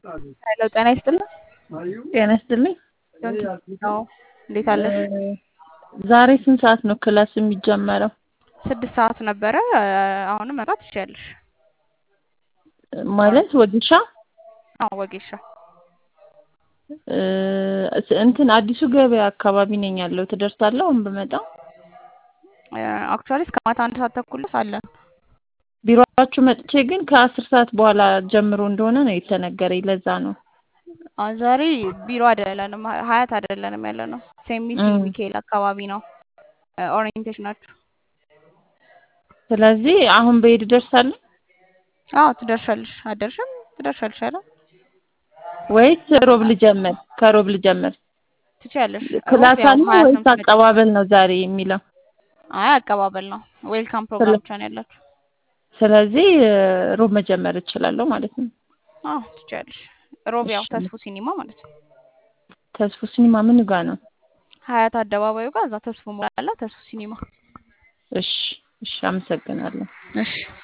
ሄሎ ጤና ይስጥልኝ። ጤና ይስጥልኝ። ነው እንዴት አለሽ? ዛሬ ስንት ሰዓት ነው ክላስ የሚጀመረው? ስድስት ሰዓት ነበረ። አሁንም መምጣት ትችያለሽ። ማለት ወጌሻ አዎ ወጌሻ እ እንትን አዲሱ ገበያ አካባቢ ነኝ ያለው ትደርሳለህ አሁን ብመጣ? አክቹዋሊ እስከ ማታ አንድ ሰዓት ተኩል ድረስ አለን። ቢሮአችሁ መጥቼ ግን ከአስር ሰዓት በኋላ ጀምሮ እንደሆነ ነው የተነገረኝ። ለዛ ነው አሁን ዛሬ ቢሮ አይደለንም፣ ሀያት አይደለንም ያለ ነው። ሴሚሲ እም። ሚካኤል አካባቢ ነው ኦሪየንቴሽናችሁ። ስለዚህ አሁን በሄድ እደርሳለሁ አዎ ትደርሻለሽ። አደርሽም ትደርሻለሽ አይደል? ወይስ ሮብ ልጀምር? ከሮብ ልጀምር? ትችያለሽ። ሮብ ክላስ ያው አለ ሀያት ነው ወይስ የምትመጪው። አቀባበል ነው ዛሬ የሚለው? አይ አቀባበል ነው። ዌልካም ፕሮግራም ብቻ ነው ያላችሁ። ስለዚህ ሮብ መጀመር እችላለሁ ማለት ነው። አዎ ትችያለሽ። ሮብ ያው እሺ። ተስፉ ሲኒማ ማለት ነው። ተስፉ ሲኒማ ምን ጋር ነው? ሀያት አደባባዩ ጋር እዛ ተስፉ ሞላላ ተስፉ ሲኒማ። እሺ እሺ፣ አመሰግናለሁ። እሺ